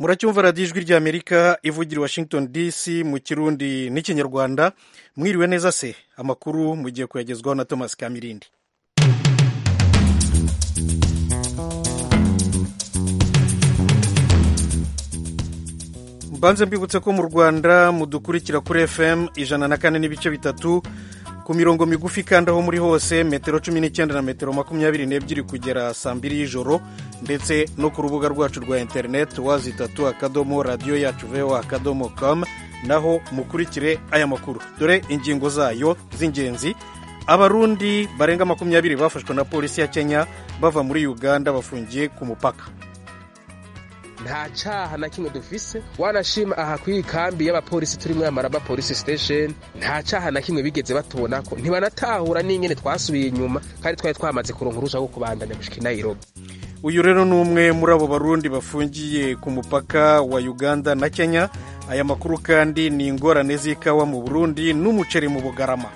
muracyumva radiyo ijwi ry'amerika ivugira i washington dc mu kirundi n'ikinyarwanda mwiriwe neza se amakuru mugiye kuyagezwaho na thomas kamirindi mbanze mbibutse ko mu rwanda mudukurikira kuri fm ijana na kane n'ibice bitatu ku mirongo migufi kandi aho muri hose metero cumi n'icyenda na metero makumyabiri n'ebyiri kugera saa mbiri y'ijoro ndetse no ku rubuga rwacu rwa interineti wazi itatu akadomo radiyo yacu veho akadomo com naho mukurikire aya makuru dore ingingo zayo z'ingenzi abarundi barenga makumyabiri bafashwe na polisi ya kenya bava muri uganda bafungiye ku mupaka nta caha na kimwe dufise wanashima aha kw'iyi kambi y'abapolisi turi muri amaraba polisi station nta caha na kimwe bigeze batubonako ntibanatahura n'ingene twasubiye inyuma kandi twari twamaze kuronka urusha rwo kubandanya gushika i nairobi uyu rero ni umwe muri abo barundi bafungiye ku mupaka wa uganda na kenya aya makuru kandi ni ingorane z'ikawa mu burundi n'umuceri mu bugarama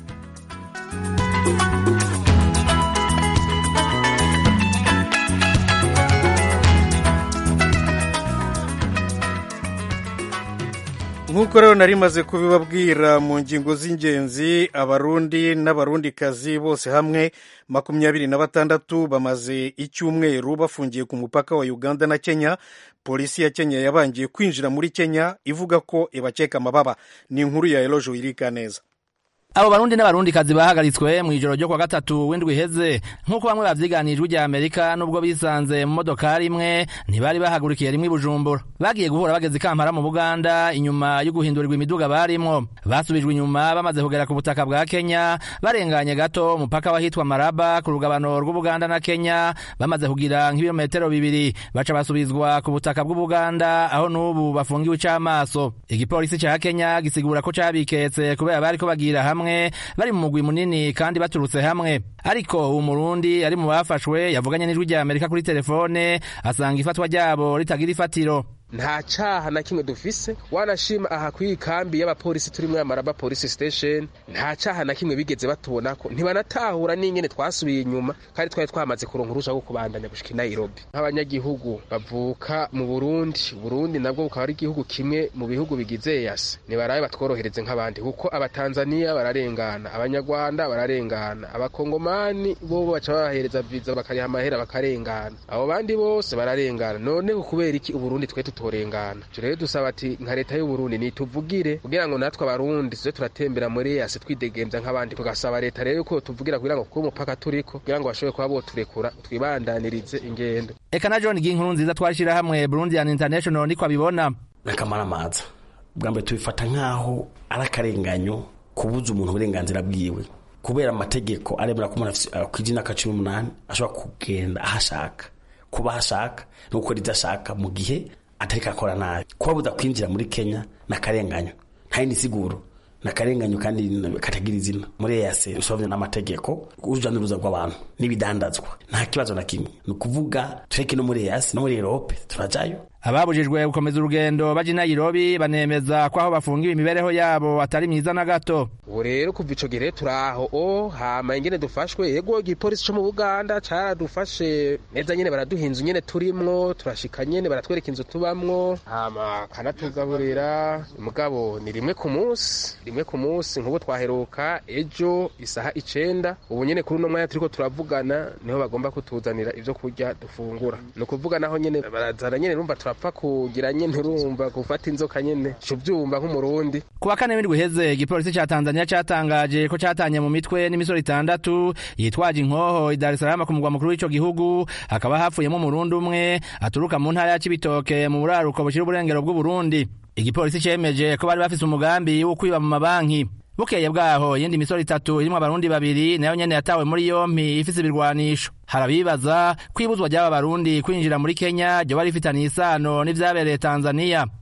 nk'uko rero nari maze kubibabwira mu ngingo z'ingenzi abarundi n'abarundikazi bose hamwe makumyabiri na batandatu bamaze icyumweru bafungiye ku mupaka wa uganda na kenya polisi ya kenya yabangiye kwinjira muri kenya ivuga ko ibakeka amababa ni inkuru ya elojo irika neza abo barundi n'abarundikazi bahagaritswe mu ijoro ryo kwa gatatu w'indwi iheze nk'uko bamwe bavyiganijwe rya amerika n'ubwo bisanze mu modokari imwe ntibari bahagurikiye rimwe i bujumbura bagiye guhura bageze i kampala mu buganda inyuma yo guhindurirwa imiduga barimwo basubijwe inyuma bamaze kugera ku butaka bwa kenya barenganye gato umupaka wahitwa maraba ku rugabano rw'ubuganda na kenya bamaze kugira nk'ibirometero bibiri baca basubizwa ku butaka bw'ubuganda aho n'ubu bafungiwe ic'amaso igipolisi ca kenya gisigura ko cabiketse kubera bariko bagira hamwe hamwe bari mu mugwi munini kandi baturutse hamwe ariko uwo murundi ari mu bafashwe yavuganye n'ijwi rya amerika kuri telefone asanga ifatwa ryabo ritagira ifatiro nta caha na kimwe dufise wanashima aha kw'iyi kambi y'abapolisi turi muri amaraba polisi station nta caha na kimwe bigeze batubonako ntibanatahura n'ingene twasubiye inyuma kandi twari twamaze kuronka urusha rwo kubandanya gushika i nairobi nk'abanyagihugu bavuka mu burundi burundi nabwo bukaba ari igihugu kimwe mu bihugu bigize yase nibarabe batworohereze nk'abandi kuko abatanzaniya bararengana abanyarwanda bararengana abakongomani bo baca babahereza viza bakariha amahera bakarengana abo bandi bose bararengana noneho kubera iki uburundi twe tutorengana ivyo rero dusaba ati nka leta y'uburundi nituvugire kugira ngo natwe abarundi tuze turatembera muri yase twidegemvya nk'abandi tugasaba leta rero ko tuvugira kugira ngo kuko umupaka turiko kugira ngo bashobore kuba boturekura twibandanirize ingendo eka na john ginkuru nziza twashira hamwe burundian international niko abibona akamara amaza bwa mbere tubifata nk'aho ari akarenganyo kubuza umuntu uburenganzira bwiwe kubera amategeko aremera ko umuntu kw'ijana ka cumi n'umunani ashobora kugenda aho ashaka kuba aho ashaka no gukora ibyo ashaka mu gihe atariko akora nabi kubabuza kwinjira muri kenya ni akarenganyo nta yindi siguro ni akarenganyo kandi katagira izina muri eyase usobanye n'amategeko uruja n'uruza rw'abantu n'ibidandazwa nta kibazo na kimwe ni ukuvuga tureke no muri eyase no muri erope turajayo ababujijwe gukomeza urugendo baja i nairobi banemeza ko aho bafungiwe imibereho yabo atari myiza na gato ubu rero kuva ico gihe turaho o hama ingene dufashwe yego igipolisi co mu buganda caradufashe neza nyene baraduha inzu nyene turimwo turashika nyene baratwereka inzu tubamwo hama kanatugaburira mugabo ni rimwe ku munsi rimwe ku munsi nk'ubu twaheruka ejo isaha icenda ubu nyene kuri uno mwanya turiko turavugana niho bagomba kutuzanira ivyo kurya dufungura ni ukuvuga naho nyene barazana nyene rumva turapfa kugira nyene urumva gufata inzoka nyene cuvyumva nk'umurundi ku wa kane w'indwi iheze igipolisi ca tanzania catangaje ko catanye mu mitwe n'imisoro itandatu yitwaje inkoho i dar es salaam ku mugwa mukuru w'ico gihugu hakaba hapfuyemo umurundi umwe aturuka mu ntara ya cibitoke mu buraruko bushira uburengero bw'uburundi igipolisi cemeje ko bari bafise umugambi wo kwiba mu mabanki bukeye bwaho iyindi misoro itatu irimwo abarundi babiri nayo nyene yatawe muri yompi ifise ibirwanisho harabibaza kwibuzwa ry'aba barundi kwinjira muri kenya ryoba rifitaniye isano n'ivyabereye tanzaniya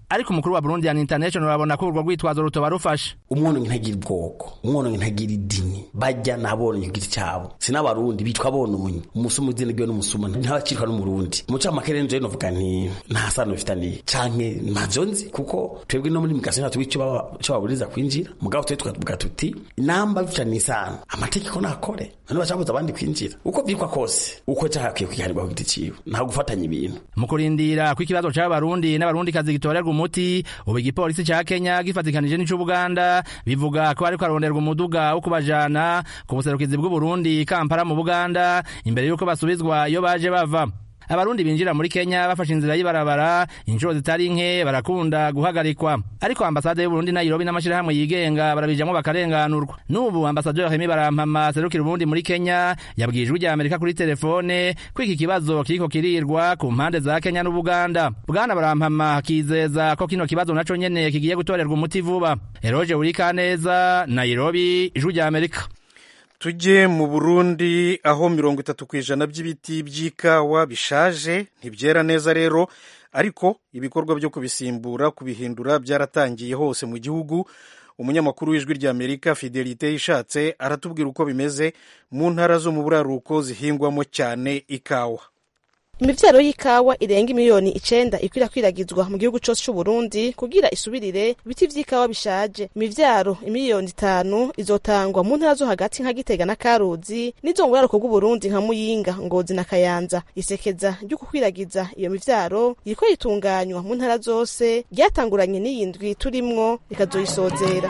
ariko umukuru wa Burundian International abona ko urwo rwitwazo rutoba rufashe umwononyi ntagira ubwoko umwononyi ntagira idini bajya n'abononyi ku giti cyabo si n'abarundi bitwa bononyi umusuma udini bwiwe n'umusuma ntabacirwa n'umurundi umucamakere nje novuga nti nta sano bifitaniye canke ntavyo nzi kuko twebwe no muri migasi ntatwe ico baba- ico baburiza kwinjira mugabo twe tukavuga tuti namba bifitaniye isano amategeko nakore none bacabuza abandi kwinjira uko vyitwa kose uko cakwiye kwiharirwa ku giti ciwe nta gufatanya ibintu mu kurindira ko ikibazo c'abarundi n'abarundikazi gitorerwa umuti ubu igipolisi ca kenya gifatikanije n'ic'ubuganda bivuga ko ariko aronderwa umuduga wo kubajana ku buserukizi bw'uburundi kampala mu buganda imbere y'uko basubizwa iyo baje bava abarundi binjira muri kenya bafashe inzira y'ibarabara inshuro zitari nke barakunda guhagarikwa ariko ambasade y'uburundi nayirobi n'amashirahamwe yigenga barabijamwo bakarenganurwa n'ubu ambasaderi hemi barampama serukira uburundi muri kenya yabwiye ijwi rya amerika kuri telefone ko iki kibazo kiriko kirirwa ku mpande za kenya n'ubuganda bwana barampama akizeza ko kino kibazo naco nyene kigiye gutorerwa umuti vuba eroje urikaneza nairobi ijwi rya amerika tujye mu burundi aho mirongo itatu ku ijana by'ibiti by'ikawa bishaje ntibyera neza rero ariko ibikorwa byo kubisimbura kubihindura byaratangiye hose mu gihugu umunyamakuru w'ijwi rya amerika fidelite ishatse aratubwira uko bimeze mu ntara zo mu buraruko zihingwamo cyane ikawa imivyaro y'ikawa irenga imiliyoni icenda ikwirakwiragizwa mu gihugu cose c'uburundi kugira isubirire ibiti vy'ikawa bishaje imivyaro imiliyoni zitanu izotangwa mu ntara zo hagati nka gitega na karuzi n'izo mu buraruko bw'uburundi nka muyinga ngozi na kayanza isekeza ryo gukwiragiza iyo mivyaro iriko ritunganywa mu ntara zose ryatanguranye n'iyi ndwi turimwo rikazoyisozera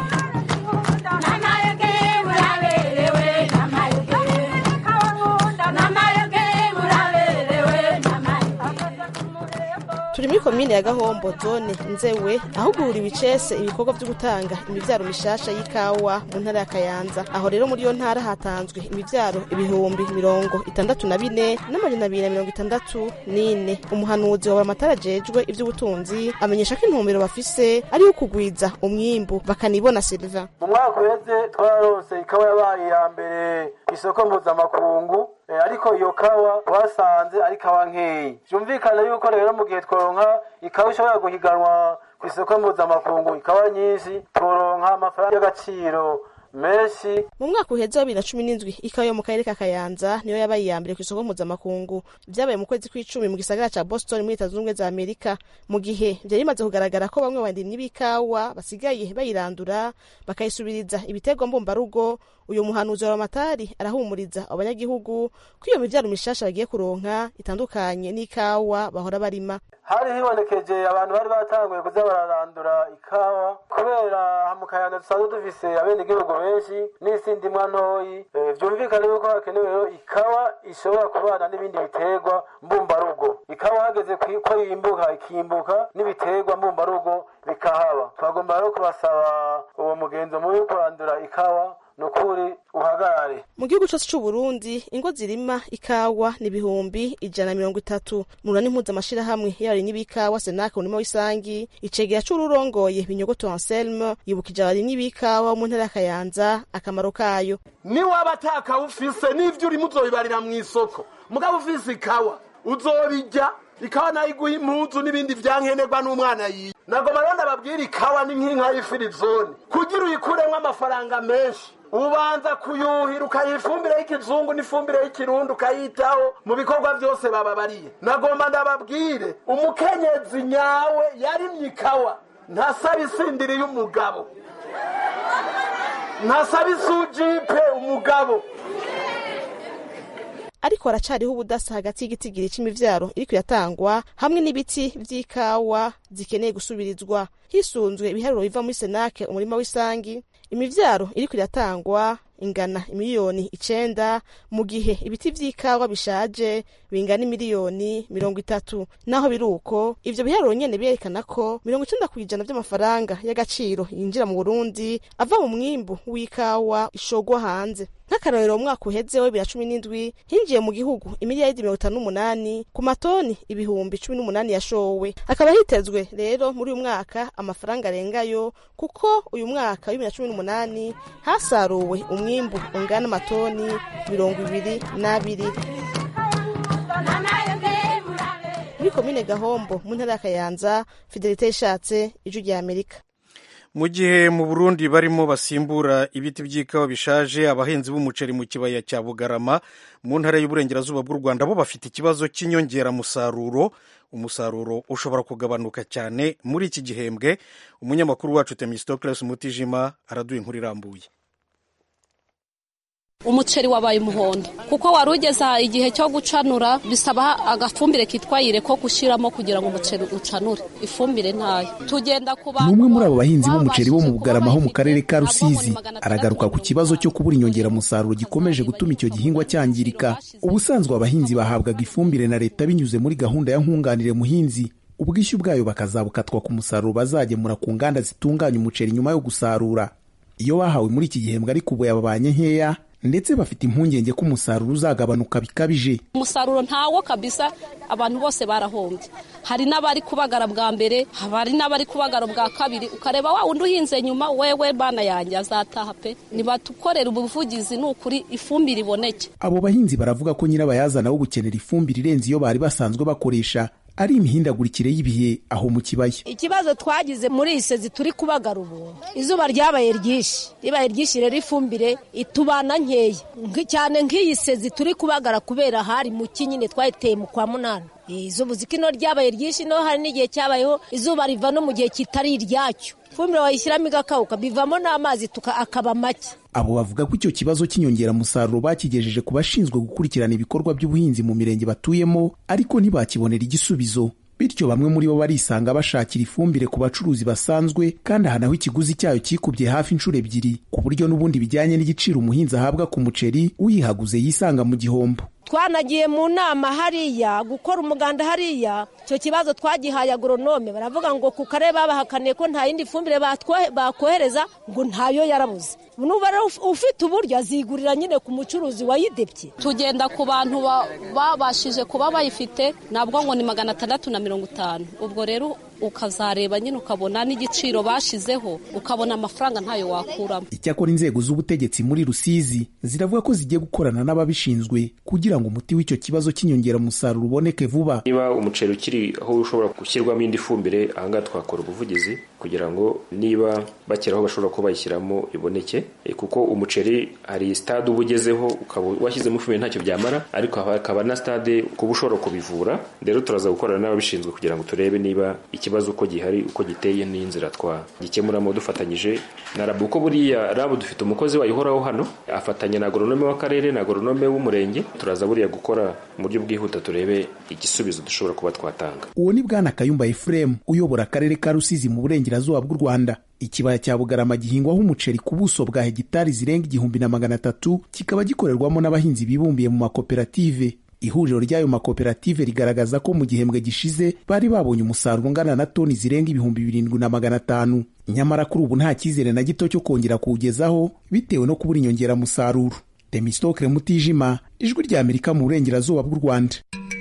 turi muri komine ya gahombo zone nzewe aho guhuriwe icese ibikorwa vyo gutanga imivyaro mishasha y'ikawa mu ntara ya kayanza aho rero muri iyo ntara hatanzwe imivyaro ibihumbi mirongo itandatu na bine n'amajana abiri na mirongo itandatu n'ine umuhanuzi wa buramatari ajejwe ivy'ubutunzi amenyesha ko intumbero bafise ari yo kugwiza umwimbu bakanibona silva mu mwaka uheze twararonse ikawa yabaye iya mbere ku isoko mpuzamakungu Eh, ariko iyo kawa twasanze ari kawa nkeyi vyumvikana yuko rero mu gihe tworonka ikawa ishobora guhiganwa ku isoko mpuzamakungu ikawa nyinshi tworonka amafaranga y'agaciro menshi mu mwaka uheze wa bibiri na cumi n'indwi ikawa yo mu karere ka kayanza niyo yabaye iya mbere ku isoko mpuzamakungu vyabaye mu kwezi kw'icumi mu gisagara ca boston muri leta zunze ubumwe za amerika mu gihe vyari bimaze kugaragara ko bamwe mu barimyi b'ikawa basigaye bayirandura bakayisubiriza ibiterwa mbumbarugo uyu muhanuzi wa ramatari arahumuriza abanyagihugu ko iyo mivyaro mishasha bagiye kuronka itandukanye n'ikawa bahora barima hari hibonekeje abantu bari batanguye kuza bararandura ikawa kubera mu kayanza dusanzwe dufise abenegihugu benshi n'isi ndimwa ntoyi Eh, vyumvikane yuko hakenewe rero ikawa ishobora kubana n'ibindi biterwa mbumbarugo ikawa hageze kwi- ko yimbuka ikimbuka n'ibiterwa mbumbarugo bikahaba twagomba rero kubasaba uwo mugenzo mubi wo kurandura ikawa nukuri uhagarare mu gihugu cose c'uburundi ingo zirima ikawa ni ibihumbi ijana na mirongo itatu murani mpuzamashirahamwe y'abarimyi b'ikawa senake umurima w'isangi icegera c'ururongoye binyogoto anselme yibukije abarimyi b'ikawa mu ntara ya kayanza akamaro kayo niwaba atakawa ufise n'ivyo urimo uzobibarira mu isoko mugabo ufise ikawa uzobijya ikawa nayo iguha impuzu n'ibindi vyankenerwa n'umwana yiwe nagoma rero ndababwira ikawa ni nk'inka y'ifirizone kugira uyikuremwo amafaranga menshi ubanza kuyuhira ukayiha ifumbire y'ikizungu n'ifumbire y'ikirundi ukayitaho mu bikorwa vyose bababariye nagomba ndababwire umukenyezi nyawe yarimye ikawa ntasaba isindiri y'umugabo ntasaba isujipe umugabo ariko haracariho ubudasa hagati y'igitigiri c'imivyaro iriko iratangwa hamwe n'ibiti vy'ikawa zikeneye gusubirizwa hisunzwe ibiharuro biva muri senake umurima w'isangi imivyaro iriko iratangwa ingana imiliyoni icenda mu gihe ibiti vy'ikawa bishaje bingana imiliyoni mirongo itatu naho biri uko ivyo biharuro nyene birerekana ko mirongo icenda kw'ijana vy'amafaranga y'agaciro yinjira mu burundi ava mu mwimbu w'ikawa ishogwa hanze nk'akarorero mu mwaka uheze wa bibiri na cumi n'indwi hinjiye mu gihugu imiliyaridi mirongo itanu n'umunani ku matoni ibihumbi cumi n'umunani yashowe hakaba hitezwe rero muri uyu mwaka amafaranga arengayo kuko uyu mwaka wa bibiri na cumi n'umunani hasaruwe umwimbu ungana amatoni mirongo ibiri n'abiri muri komine gahombo mu ntara ya kayanza fidelite yishatse ijwi rya amerika mu gihe mu burundi barimo basimbura ibiti by'ikawa bishaje abahinzi b'umuceri mu kibaya cya bugarama mu ntara y'uburengerazuba bw'u rwanda bo bafite ikibazo cy'inyongeramusaruro umusaruro ushobora kugabanuka cyane muri iki gihembwe umunyamakuru wacu temistocles mutijima araduha inkuru irambuye umuceri wabaye umuhondo kuko wari ugeze igihe cyo gucanura bisaba agafumbire kitwa yire ko gushyiramo kugira ngo umuceri ucanure ifumbire ntayo tugenda ku ni umwe muri abo bahinzi b'umuceri bo mu bugarama ho mu karere ka rusizi aragaruka ku kibazo cyo kubura inyongeramusaruro gikomeje gutuma icyo gihingwa cyangirika ubusanzwe abahinzi bahabwaga ifumbire na leta binyuze muri gahunda ya nkunganire muhinzi ubwishyu bwayo bakazabukatwa ku musaruro bazagemura ku nganda zitunganya umuceri nyuma yo gusarura iyo bahawe muri iki gihembwe ariko ubu yababanye nkeya ndetse bafite impungenge ko umusaruro uzagabanuka bikabije umusaruro ntawo kabisa abantu bose barahombye hari n'abari kubagara bwa mbere hari n'abari kubagara bwa kabiri ukareba wa wundi uhinze nyuma wewe bana yanjye azataha pe ntibatukorera ubuvugizi ni ukuri ifumbire iboneke abo bahinzi baravuga ko nyirabayazana wo gukenera ifumbire irenze iyo bari basanzwe bakoresha ari imihindagurikire y'ibihe aho mu kibaya ikibazo twagize muri iyi sezi turi kubagara ubu izuba ryabaye ryinshi ribaye ryinshi rero ifumbire itubana nkeya cyane nk'iyi sezi turi kubagara kubera hari mu nyine twayiteye mu kwa munani izuba uziko ryabaye ryinshi no hari n'igihe cyabayeho izuba riva no mu gihe kitari iryacyo ifumbire wayishyiramo igakawuka bivamo n'amazi akaba make abo bavuga ko icyo kibazo cy'inyongeramusaruro bakigejeje ku bashinzwe gukurikirana ibikorwa by'ubuhinzi mu mirenge batuyemo ariko ntibakibonera igisubizo bityo bamwe muri bo barisanga bashakira ifumbire ku bacuruzi basanzwe kandi aha naho ikiguzi cyayo kikubye hafi inshuro ebyiri ku buryo n'ubundi bijyanye n'igiciro umuhinzi ahabwa ku muceri uyihaguze yisanga mu gihombo twanagiye mu nama hariya gukora umuganda hariya icyo kibazo twagihaye agoronome baravuga ngo ku karere babahakaniye ko nta yindi fumbire bakohereza ngo ntayo yarabuze nuba ufite uburyo azigurira nyine ku mucuruzi wayidebye tugenda ku bantu babashije kuba bayifite nabwo ngo ni magana atandatu na mirongo itanu ubwo rero ukazareba nyine ukabona n'igiciro bashizeho ukabona amafaranga ntayo wakuramo icyakora inzego z'ubutegetsi muri rusizi ziravuga ko zigiye gukorana n'ababishinzwe kugira ngo umuti w'icyo kibazo cy'inyongeramusaruro uboneke vuba niba umuceri ukiri aho ushobora gushyirwamo indi fumbire ahangaha twakora ubuvugizi kugira ngo niba bakera aho bashobora kuba bayishyiramo iboneke kuko umuceri hari sitade uba ugezeho ukaba washyizemo ifumbire ntacyo byamara ariko hakaba na sitade kuba ushobora kubivura rero turaza gukorana n'ababishinzwe kugira ngo turebe niba ikibazo uko gihari uko giteye n'inzira twagikemuramo dufatanyije na rabu uko buriya rabu dufite umukozi wayihoraho hano afatanya na agoronome w'akarere na agoronome w'umurenge turaza buriya gukora mu buryo bwihuta turebe igisubizo dushobora kuba twatanga uwo ni bwana kayumba efuremu uyobora akarere ka rusizi mu burengerazuba bw'u rwanda ikibaya cya bugarama gihingwaho umuceri ku buso bwa hegitari zirenga igihumbi na magana atatu kikaba gikorerwamo n'abahinzi bibumbiye mu makoperative ihuriro ry'ayo makoperative rigaragaza ko mu gihembwe gishize bari babonye umusaruro ungana na toni zirenga ibihumbi birindwi na magana atanu nyamara kuri ubu nta cyizere na gito cyo kongera kuwugezaho bitewe no kubura inyongeramusaruro demisitokire mutijima ijwi rya amerika mu burengerazuba bw'u rwanda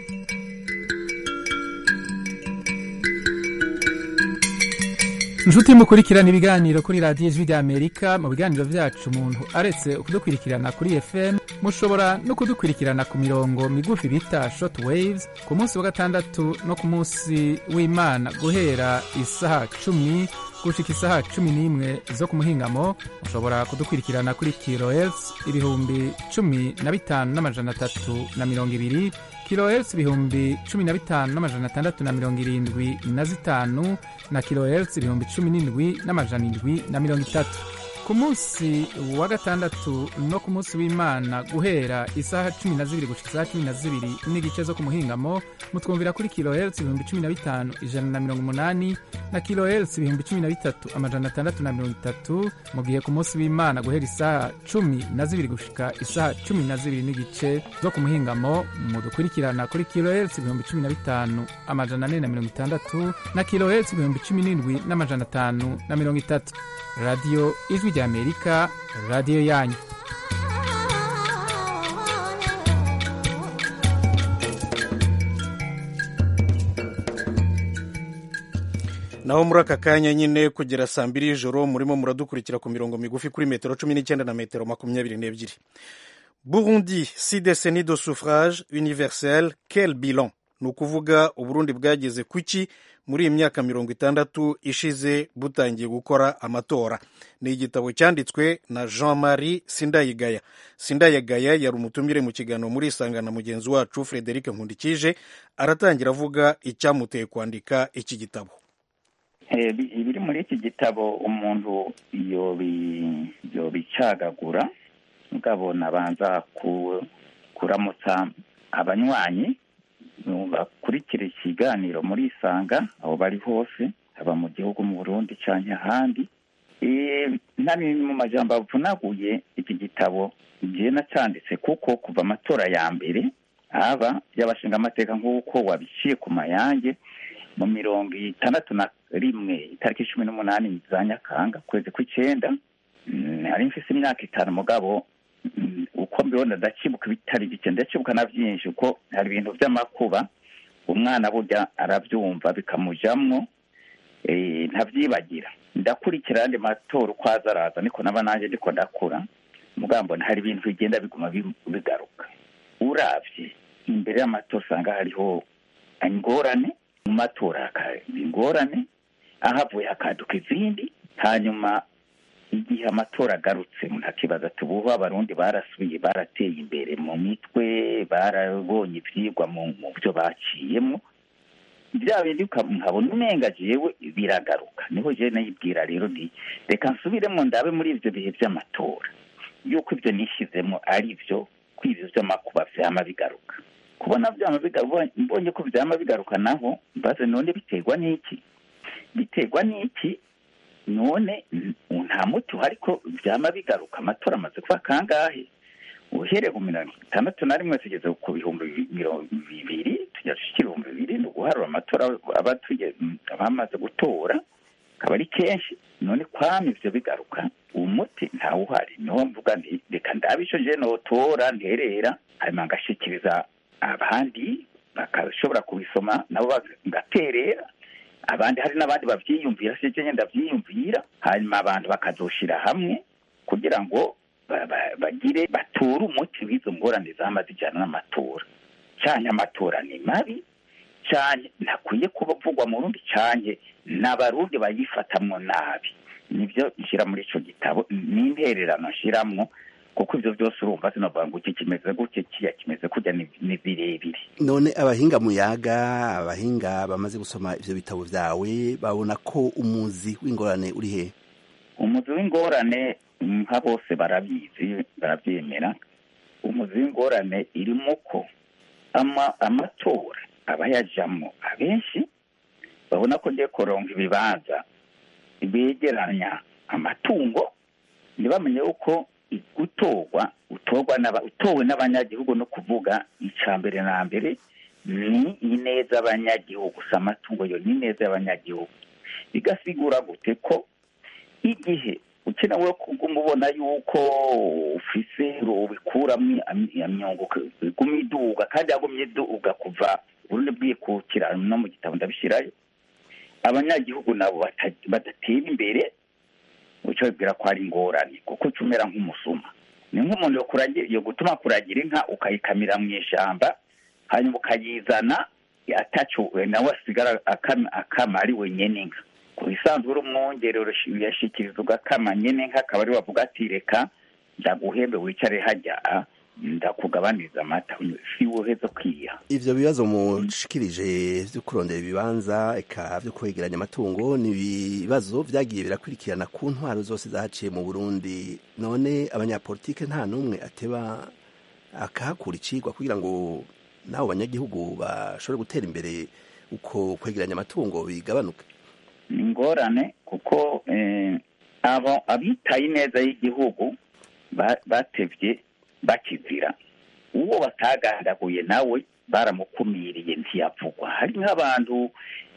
inshuti mukurikirana ibiganiro kuri radiyo ijwi rya amerika mu biganiro byacu umuntu aretse kudukurikirana kuri fm mushobora no kudukurikirana ku mirongo migufi bita short waves ku munsi wa gatandatu no ku munsi w'imana guhera isaha cumi gushika isaha cumi n'imwe zo ku muhingamo mushobora kudukurikirana kuri kilohertz ibihumbi cumi na bitanu n'amajana atatu na mirongo ibiri kilohertz ibihumbi cumi na bitanu n'amajana atandatu na mirongo irindwi na zitanu na kilohertz ibihumbi cumi n'indwi n'amajana indwi na mirongo itatu ku munsi wa gatandatu no ku munsi w'imana guhera isaha cumi na zibiri gushika isaha cumi na zibiri n'igice zo ku muhingamo mutwumvira kuri kilohertz ibihumbi cumi na bitanu ijana na mirongo umunani na kilohertz ibihumbi cumi na bitatu amajana atandatu na mirongo itatu mu gihe ku munsi w'imana guhera isaha cumi na zibiri gushika isaha cumi na zibiri n'igice zo ku muhingamo mudukurikirana kuri kilohertz ibihumbi cumi na bitanu amajana ane na mirongo itandatu na kilohertz ibihumbi cumi n'indwi n'amajana atanu na mirongo itatu radiyo ijwi rya amerika radiyo yanyu naho muri aka kanya nyine kugera saa mbiri y'ijoro murimo muradukurikira ku mirongo migufi kuri metero cumi n'icyenda na metero makumyabiri n'ebyiri burundi si décennie de suffrage universel quel bilan ni ukuvuga uburundi bwageze kuki muri iyi myaka mirongo itandatu ishize butangiye gukora amatora ni igitabo cyanditswe na jean marie sindayigaya sindayigaya yari umutumire mu kiganiro muri isanga na mugenzi wacu frederic nkundikije aratangira avuga icyamuteye kwandika iki gitabo ibiri muri iki gitabo umuntu yobicagagura mugabo abanza kuramutsa abanywanyi bakurikira ikiganiro muri isanga aho bari hose haba mu gihugu mu burundi cyangwa ahandi nari mu majambo avunaguye iki gitabo igihe nacyanditse kuko kuva amatora ya mbere aba y'abashinga amateka nk'uko wabiciye ku mayange mu mirongo itandatu na rimwe itariki cumi n'umunani za nyakanga ukwezi kw'icyenda hari mfise imyaka itanu mugabo uko mbibona ndakibuka ibitari bike ndakibuka na byinshi kuko hari ibintu by'amakuba umwana burya arabyumva bikamujamwo ntabyibagira ndakurikira andi matora uko aza araza niko naba nanjye ndiko ndakura mugabo hari ibintu bigenda biguma bigaruka urabye imbere y'amatora usanga hariho ingorane mu matora hakaba ingorane ahavuye hakaduka izindi hanyuma igihe amatora agarutse ntakibaza tubuho abarundi barasubiye barateye imbere mu mitwe barabonye ibyigwa mu byo baciyemo bya bindi nkabona umenga jewe biragaruka niho jewe nayibwira rero nti reka nsubiremo ndabe muri ibyo bihe by'amatora yuko ibyo nishyizemo ari byo ko ibyo by'amakuba vyama bigaruka kubona byama bigaruka mbonye ko byama bigaruka naho mbaze none biterwa n'iki biterwa n'iki none nta muti uhari ko byama bigaruka amatora amaze kuba kangahe uhereye ku mirongo itandatu na rimwe tugeze ku bihumbi mirongo bibiri tujya dushyira ibihumbi bibiri ni uguharura amatora aba abamaze gutora akaba ari kenshi none kwama ivyo bigaruka umuti ntawe uhari niho mvuga nti reka ndabe ico je notora nterera hanyuma ngashikiriza abandi bakashobora kubisoma nabo bagaterera abandi hari n'abandi bavyiyumvira sije nyene ndavyiyumvira hanyuma abantu bakazoshira hamwe kugira ngo bagire bature umuti w'izo ngorane zama zijyana n'amatora cyane amatora ni mabi cyane ntakwiye kubavugwa mu rundi cyane n'abarundi bayifatamwo nabi nibyo nshyira muri icyo gitabo n'intererano nshyiramo kuko ibyo byose urumva sinavuga ngo iki kimeze gutya kiya kimeze kujya ni birebire none abahinga muyaga abahinga bamaze gusoma ivyo bitabo vyawe babona ko umuzi w'ingorane uri he umuzi w'ingorane nka bose barabizi barabyemera umuzi w'ingorane irimo ko amatora abayajamo abenshi babona ko ngiye koronga ibibanza begeranya amatungo ntibamenye yuko gutorwa utorwa utowe n'abanyagihugu no kuvuga icya mbere na mbere ni ineza y'abanyagihugu gusa amatungo yo ni ineza y'abanyagihugu bigasigura gute ko igihe ukenewe kuguma ubona yuko ufise ubikuramo imyungu iguma iduga kandi yagumye iduga kuva urundi bwikukira no mu gitabo ndabishyirayo abanyagihugu nabo badatera imbere ucyo bibwira ko ari ingorane kuko uca umera nk'umusuma ni nk'umuntu yo gutuma kuragira inka ukayikamira mu ishyamba hanyuma ukayizana atacu nawe asigara akama ari wenyine inka ku bisanzwe uri umwongerero yashikiriza ugakama nyine nka akaba ari wavuga ati reka ndaguhembe wicare hajya ndakugabaniriza amata si woheza kwiha ivyo bibazo mushikirije vyo kurondera ibibanza eka vyo kwegeranya amatungo ni ibibazo vyagiye birakurikirana ku ntwaro zose zahaciye mu burundi none abanyapolitike nta n'umwe ateba akahakura icigwa kugira ngo nabo banyagihugu bashobore gutera imbere uko kwegeranya amatungo bigabanuke ni ingorane kuko abo abitaye neza y'igihugu batevye bakizira uwo batagandaguye nawe baramukumiriye ntiyavugwa hari nk'abantu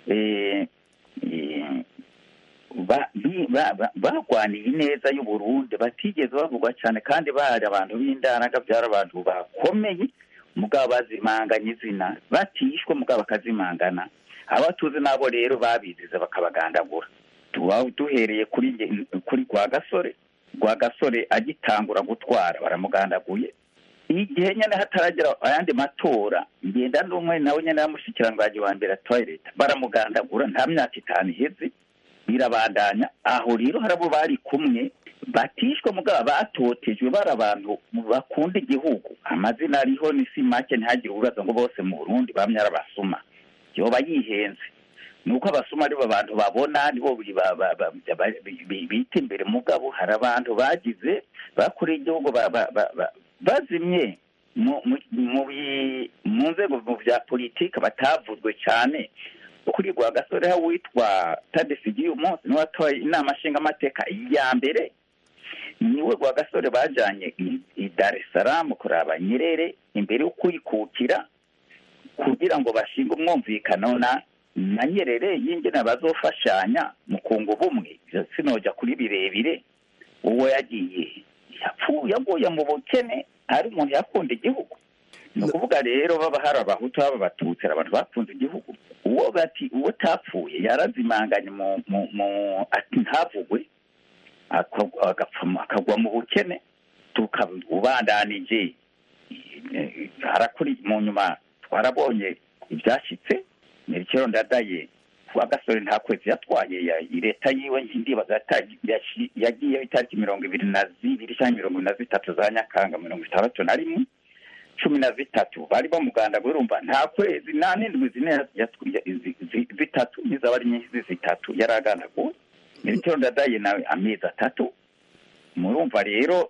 barwaniye ineza y'uburundi batigeze bavugwa cyane kandi bari abantu b'indaraga byari abantu bakomeye mugabo bazimanganya izina batishwe mugabo bakazimangana abatuzi nabo rero babizize bakabagandagura duhereye kuri kuri rwa gasore rwa gasore agitangura gutwara baramugandaguye igihe nyine hataragera ayandi matora ngenda n'umwe nawe nyine yamushikiranganji wa mbere atwaye leta baramugandagura nta myaka itanu iheze birabandanya aho rero hari abo bari kumwe batishwe mugabo batotejwe bari abantu bakunda igihugu amazina ariho ni si make ntihagire ububaza ngo bose mu burundi bamye ari abasuma yoba yihenze ni uko abasuma aribo abantu babona nibo bita imbere mugabo hari abantu bagize bakoreye igihugu bazimye mu nzego bya politiki batavuzwe cyane kuri rwa gasore witwa tadesigiye umunsi niwe watoye inama nshingamateka ya mbere niwe rwa gasore bajyanye i dar es salaam kuraba nyerere imbere yo kuyikukira kugira ngo bashinge umwumvikano na na nyerere y'ingene bazofashanya mu kunga ubumwe sinojya kuri birebire uwo yagiye yapfuye aguye mu bukene ari umuntu yakunda igihugu ni ukuvuga rero baba hari abahutu baba abatutsi hari abantu bakunze igihugu uwo bati uwo utapfuye yarazimanganye mu ati ntavugwe akagwa mu bukene tukabubandanije harakuri mu nyuma twarabonye ibyashyitse mirikero ndadaye kuwa gasore nta kwezi yatwaye leta yiwe ndibaza yagiyeho itariki mirongo ibiri na zibiri cyangwa mirongo na zitatu za nyakanga mirongo itandatu na rimwe cumi na zitatu bari bamuganda urumva nta kwezi nta n'indwi zine zitatu n'izaba ari nyinshi zitatu yari agandaguwe mirikero ndadaye nawe amezi atatu murumva rero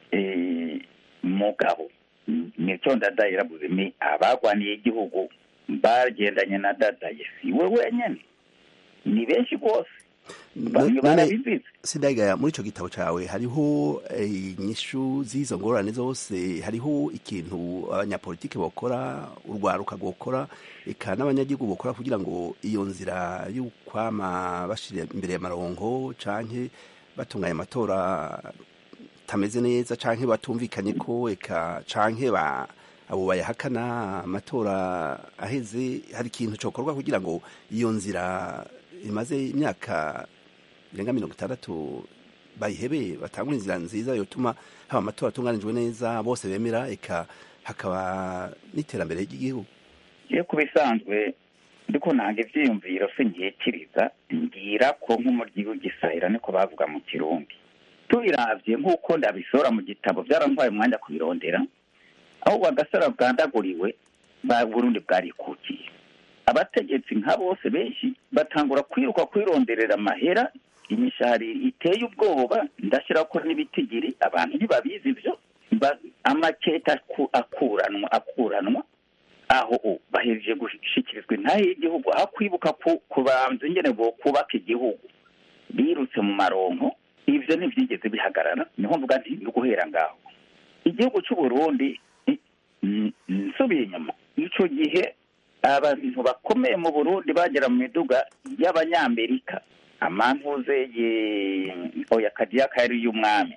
mugabo mirikero ndadaye yarabuze ni abagwaniye igihugu bagendanye na dadaye si we wenyine ni benshi rwose bamwe barabizize sindagaya muri icyo gitabo cyawe hariho inyishu z'izo ngorane zose hariho ikintu abanyapolitiki bakora urwaruka rwokora eka n'abanyagihugu bakora kugira ngo iyo nzira y'ukwama bashyira imbere y'amarongo canke batunganya amatora tameze neza canke batumvikanye ko eka canke ba abo bayahakana amatora aheze hari ikintu cyokorwa kugira ngo iyo nzira imaze imyaka irenga mirongo itandatu bayihebe batangura inzira nziza yotuma haba amatora atunganijwe neza bose bemera eka hakaba n'iterambere ry'igihugu iyo ku bisanzwe ndiko nanga ivyiyumviro sinkikiriza ngira ko nk'umuryi w'igisahira niko bavuga mu kirundi tubiravye nk'uko ndabisora mu gitabo byarantwaye umwanya kubirondera aho bagasara bwandaguriwe ba burundi bwarikukiye abategetsi nka bose benshi batangura kwiruka kwironderera amahera imishahara iteye ubwoba ndashyira ko n'ibitigiri abantu ntibabizi ibyo amaketa akuranwa akuranwa aho bahereje gushyikirizwa intahe y'igihugu aho kwibuka kubanza ingene bo kubaka igihugu birutse mu maronko ibyo ntibyigeze bihagarara niho mvuga nti ni guhera ngaho igihugu cy'u Burundi nsubiye inyuma icyo gihe abantu bakomeye mu burundi bagera mu miduga y'abanyamerika amantuze oya kadiyaka yari y'umwami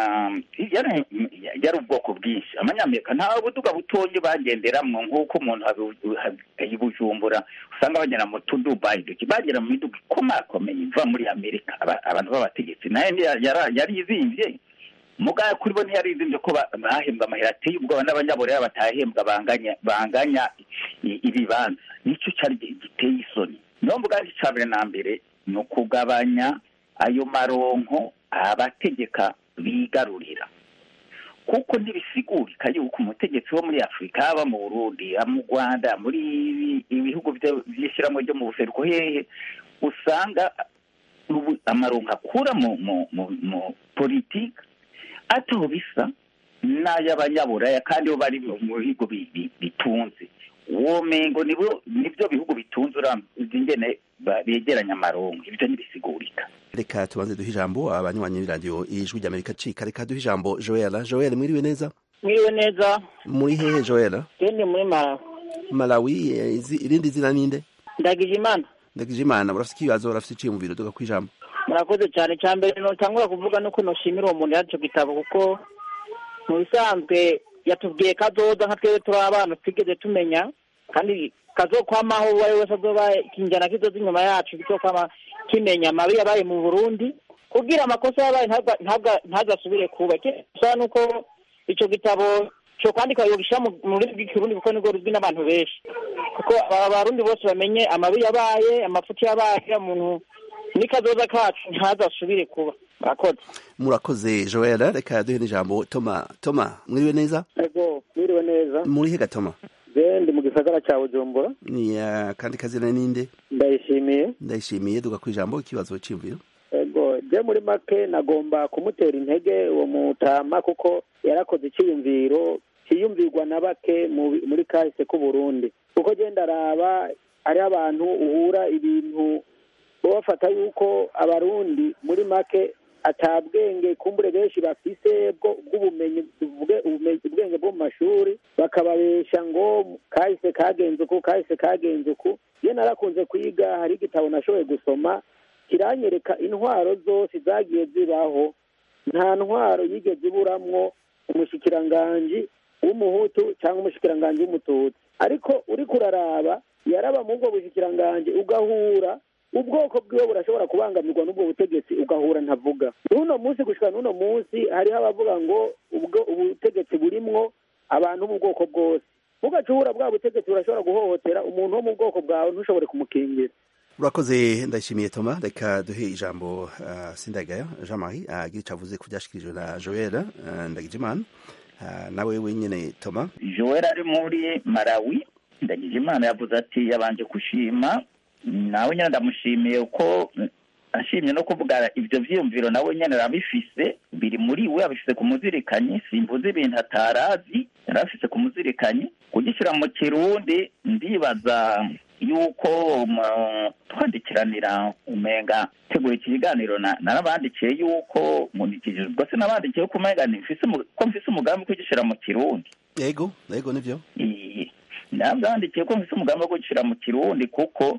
yari ubwoko bwinshi abanyamerika nta buduga butonyi bagenderamo nk'uko umuntu bujumbura usanga bagera mu tudubayi duke bagera mu miduga ikomakomeye iva muri amerika abantu b'abategetsi nayo yari izimbye mugaya kuri bo ntiyari izimbye ko bahembwa amahera ateye ubwoba n'abanyaburera batahembwa banganya banganya ibibanza nicyo cyari giteye isoni niyo mvuga icya mbere na mbere ni ukugabanya ayo maronko abategeka bigarurira kuko ntibisigurika yuko umutegetsi wo muri afurika haba mu burundi mu rwanda muri ibihugu by'ishyirahamwe ryo mu buseruko hehe usanga amaronko akura mu politiki ataho bisa n'ay'abanyaburaya kandi bo bari mu bihugu bitunze uwo mengo nibyo bihugu bitunze uramutse ingene begeranya amaronko ibyo ntibisigurika reka tubanze duhe ijambo abanywanyi b'iradiyo ijwi ry'amerika cika reka duhe ijambo joella joella mwiriwe neza mwiriwe neza muri hehe joella ndi muri malawi malawi irindi zina ninde ndagije imana ndagije imana urafite ikibazo urafite iciyumviro duga ku ijambo murakoze cyane cya mbere ntutangura kuvuga nuko ntushimira uwo muntu yacu gitabo kuko mu bisanzwe yatubwiye kazoza nka twebwe turi abana twigeze tumenya kandi kazokwamaho uwo ari we wese azoba ikinjana kizoza inyuma yacu kizokwama kimenya amabi yabaye mu burundi kubwira amakosa yabaye ntagasubire kuba gusa nuko icyo gitabo cyo kwandika yogishyira mu mu rurimi rw'ikirundi kuko nibwo ruzwi n'abantu benshi kuko aba barundi bose bamenye amabi yabaye amafuti yabaye umuntu n'ikazoza kacu ntazasubire kuba murakoze murakoze joel reka duhe n'ijambo toma toma mwiriwe neza ego mwiriwe neza muri hega toma je ndi mu gisagara ca bujumbura ni uh, kandi kazina ninde ndayishimiye ndayishimiye duga ku ijambo ikibazo c'imviro ego je muri make nagomba kumutera intege uwo mutama kuko yarakoze iciyumviro ciyumvirwa na bake mu- muri kahise k'uburundi kuko je ndaraba hariho abantu uhura ibintu bo bafata yuko abarundi muri make ata bwenge kumbure benshi bafise bwo bw'ubumenyi tuvuge ubumenyi- ubwenge bwo mu mashuri bakababesha ngo kahise kagenze uku kahise kagenze uku iyo narakunze kwiga hari igitabo nashoboye gusoma kiranyereka intwaro zose zagiye zibaho nta ntwaro yigeze iburamwo umushikiranganji w'umuhutu cyangwa umushikiranganji w'umututsi ariko uriko uraraba yaraba mu bwo bushikiranganji ugahura ubwoko bwiwe burashobora kubangamirwa n'ubwo butegetsi ugahura ntavuga n'uno munsi gushika n'uno munsi hariho abavuga ngo ubwo ubutegetsi burimwo abantu b'ubwoko bwose bugacubura bwa butegetsi burashobora guhohotera umuntu wo mu bwoko bwawe ntushobore kumukingira urakoze ndayishimiye toma reka duhe ijambo uh, sindagaya jean marie agira ico avuze ku vyashikirijwe na joel uh, ndagijimana uh, nawe wenyene toma joel ari muri malawi ndagije imana yavuze ati yabanje gushima nawe nyine ndamushimiye uko ashimye no kuvuga ibyo vyiyumviro nawe nyene arabifise biri muri we abifise ku muzirikanyi simvuze ibintu atarazi yarafise ku muzirikanyi kugishyira mu kirundi ndibaza yuko mu- twandikiranira umenga tegura iki kiganiro na- narabandikiye yuko nkurikije ubwo se nabandikiye ko umenga nifise umu- ko mfise umugambi wo kugishyira mu kirundi yego yego nivyo nabyandikiye ko mfise umugambi wo kugishyira mu kirundi kuko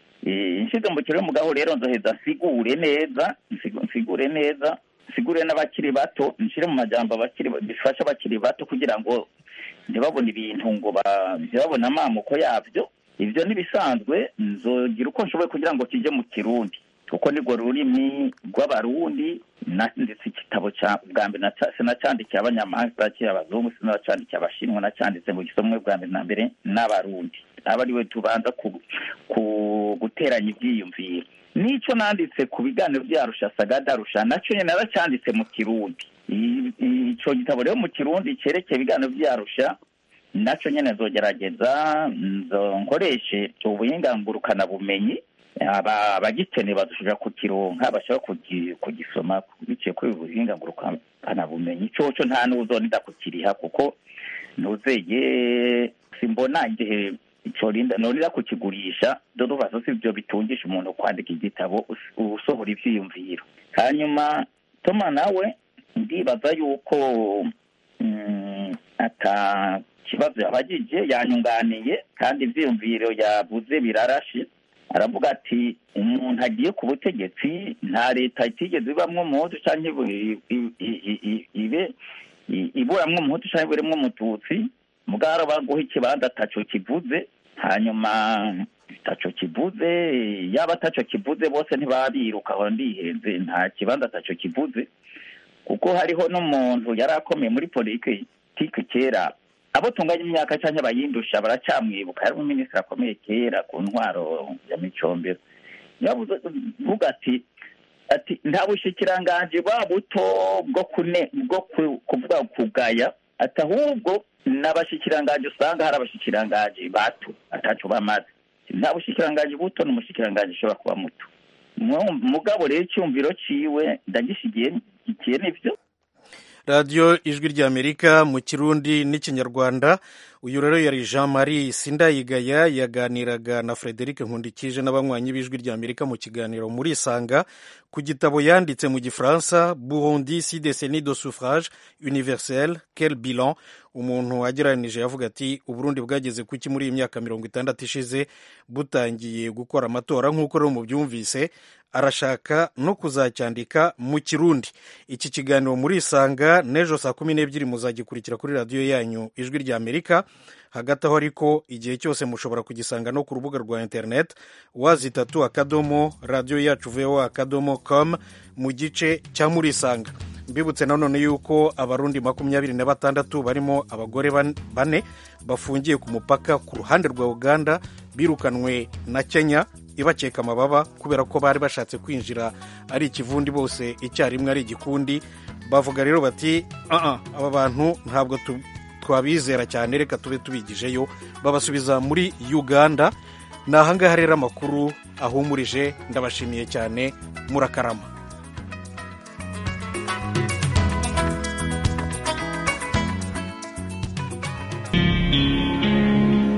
eh, nshize mu kirundi mugabo rero nzoheza nsigure neza nsigu- nsigure neza nsigure n'abakiri bato nshire mu majambo abakiri bifasha abakiri bato kugira ngo ntibabone ibintu ngo ba- ntibabone amamuko yabyo ibyo n'ibisanzwe nzogira uko nshoboye kugira ngo kijye mu kirundi kuko nirwo rurimi rw'abarundi na- ndetse igitabo cya bwa mbere naca- sinacyandikiye abanyamahanga sinacyandikiye abazungu sinacyandikiye abashinwa nacyanditse mu gisomwe bwa mbere na mbere n'abarundi aba ari we tubanza ku, ku guteranya ibyiyumviro n'icyo nanditse ku biganiro byarusha sagadarusha nacyo nyine naracyanditse mu kirundi I- i- ico gitabo rero mu kirundi cyerekeye ibiganiro byarusha nacyo nyine nzogerageza nzo nkoreshe ubuhinga ngurukanabumenyi aba- abagikeneye badushobora kukironka bashobora kugi- kugisoma biciye kuri ubu buhinga ngurukanabumenyi coco nta n'uzonida kukiriha kuko ntuzeye simbona igihe corinda norira kukigurisha dorubazo si byo bitungisha umuntu kwandika igitabo us- usohora ivyiyumviro hanyuma toma nawe ndibaza yuko mm, ata kibazo yabagije yanyunganiye kandi ivyiyumviro yavuze birarashe aravuga ati umuntu agiye ku butegetsi nta leta itigeze ibamwo umuhutu canke ibu- i- i- i- i- ibe i- iburamwo umuhutu canke iburemwo umututsi mugara baguha ikibanza ataco kivuze hanyuma taco kivuze yaba ataco kivuze bose ntibabiruka aho ndihenze nta kibanza ataco kivuze kuko hariho n'umuntu yari akomeye muri politiki kera abo tunganya imyaka cyangwa abayindusha baracyamwibuka yari umuminisitiri akomeye kera ku ntwaro ya micombero yavuze vuga ati ati nta bushikiranganji bwa buto bwo kune bwo ku- kuvuga kugaya ati ahubwo n'abashikiranganji usanga hari abashikiranganji bato ataco bamaze nta bushikiranganji buto n'umushikiranganji ushobora kuba muto Mu- mugabo rero icyumviro ciwe ndagishigiye ikiye nivyo radiyo ijwi ry'amerika mu kirundi n'ikinyarwanda uyu rero yari jean marie sindayigaya yaganiraga na frederic nkundikije n'abanywanyi b'ijwi ry'amerika mu kiganiro muri isanga ku gitabo yanditse mu gifaransa burundi si décennie de suffrage universel quel bilan umuntu agereranije yavuga ati uburundi bwageze kuki muri iyi myaka mirongo itandatu ishize butangiye gukora amatora nk'uko rero mubyumvise arashaka no kuzacyandika mu kirundi iki kiganiro muri isanga n'ejo saa kumi n'ebyiri muzagikurikira kuri radiyo yanyu ijwi rya amerika hagati aho ariko igihe cyose mushobora kugisanga no ku rubuga rwa interineti wazitatu akadomo radiyo yacu voa akadomo com mu gice cya muri isanga mbibutse nanone yuko abarundi makumyabiri na batandatu barimo abagore bane bafungiye ku mupaka ku ruhande rwa uganda birukanwe na kenya ibakeka amababa kubera ko bari bashatse kwinjira ari ikivundi bose icyarimwe ari igikundi bavuga rero bati aba bantu ntabwo twabizera cyane reka tube tubigijeyo babasubiza muri uganda ni ahangaha rero amakuru ahumurije ndabashimiye cyane murakarama